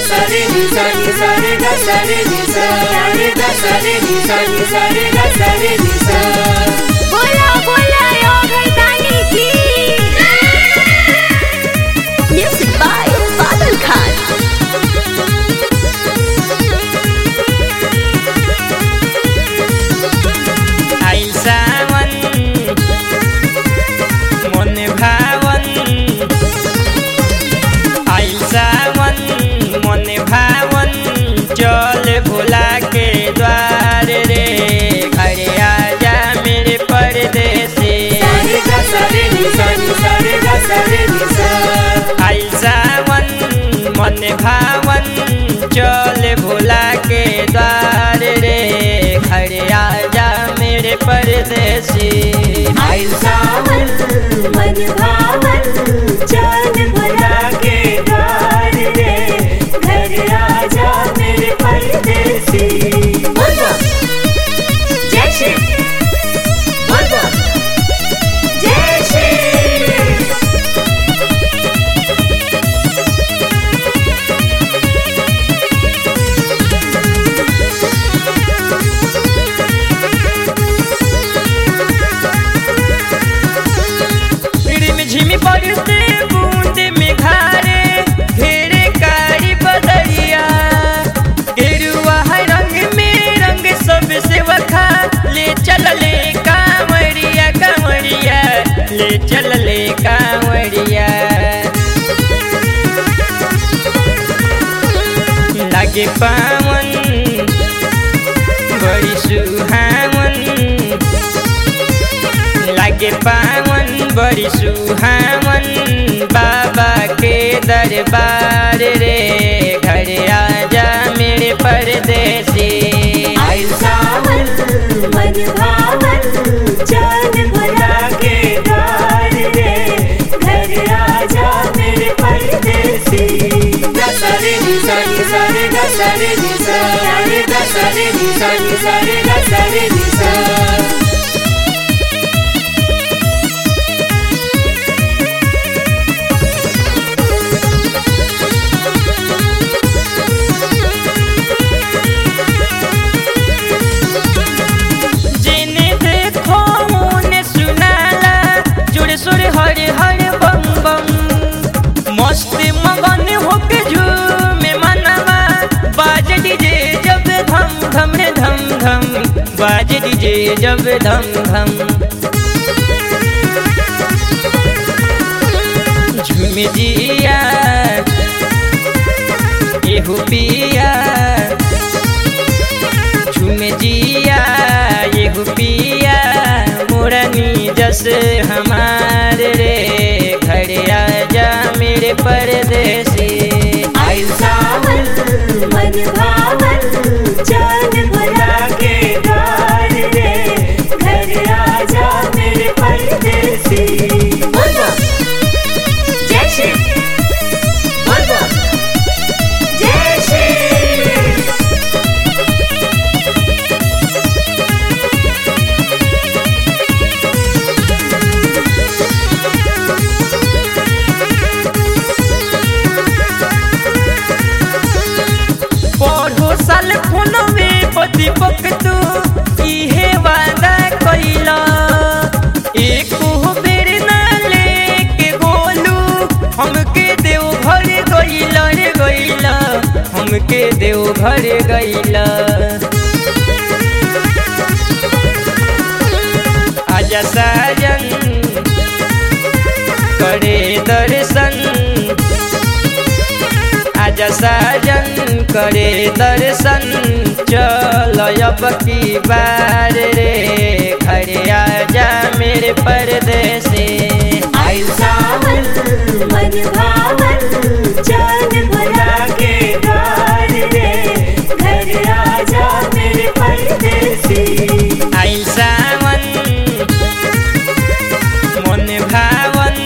sa re ni sa ni sa re ga sa re ni sa re ga sa re ni sa ni sa re ga sa re ni sa बोला बोला यो घरदानी की music by बादल खान आइल सावन मन भावन आइल सावन मन भावन चल भोला के द्वार रे घरे आजा मेरे परदेसी re ga sa re ni sa ni sa re ga sa re ni sa आइल सावन मन भावन चल भोला के द्वार रे घरे आजा मेरे परदेसी आइल सावन मन भावन चल भोला के द्वार रे घर आजा मेरे परदेसी बोलो जय श्री बोलो जय श्री रिम झिम पड़ते बूंद में घारे घेरे कारी बदरिया गेरुआ है रंग में रंग सब से वखा ले चल ले कांवरिया कांवरिया ले चल ले कांवरिया लागे पावन बड़ी सुहावन लागे पावन बड़ी सुहावन बाबा के दरबार रे घर आजा मेरे परदेसी आइल सावन मन भावन चल भोला के द्वार रे घर आजा मेरे परदेसी गसरे नि सनि सरे गसरे नि सरे गसरे नि सनि सरे गसरे नि सा जिने देखो मुने सुनाला जुड़ सुर हर हर बम बम मस्त मगन होके झूमे मनवा बाज डीजे जब धम धम रे धम धम बाज डीजे जब धम धम झूम जिया एहू पिया झूम जिया ये पिया मुरनी जस हमार रे घर आजा मेरे परदेसी आइल सावन मन भावन चल भोला के द्वार रे घर आजा मेरे परदेसी बोलो जय श्री बोलो जय श्री पढ़ो साल फोनवे पति पक तू इहे वादा कइला एको बेर ना लेके गोलू हमके देव घर गइला रे गइला हमके देव घर गइला आजा साजन करे दर्शन आजा साजन करे दर्शन चल अब की बार रे घर आजा मेरे परदेसी आइल सावन मन भावन चल भोला के द्वार रे घर आजा मेरे परदेसी आइल सावन मन भावन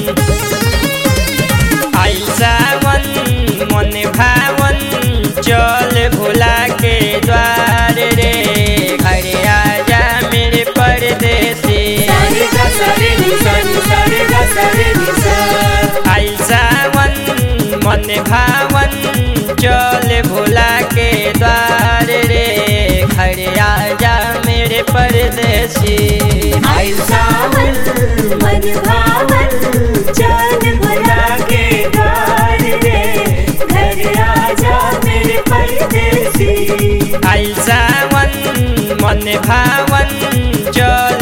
आइल सावन मन भावन चल भोला के द्वार रे घर आजा मेरे परदेसी सरे ग सरे नि सनि सरे ग सरे नि सा आइल सावन मन भावन चल भोला के द्वार रे घर आजा मेरे परदेसी आइल सावन मन भावन चल भोला के द्वार रे घर आजा मेरे परदेसी आइल सावन मन भावन चल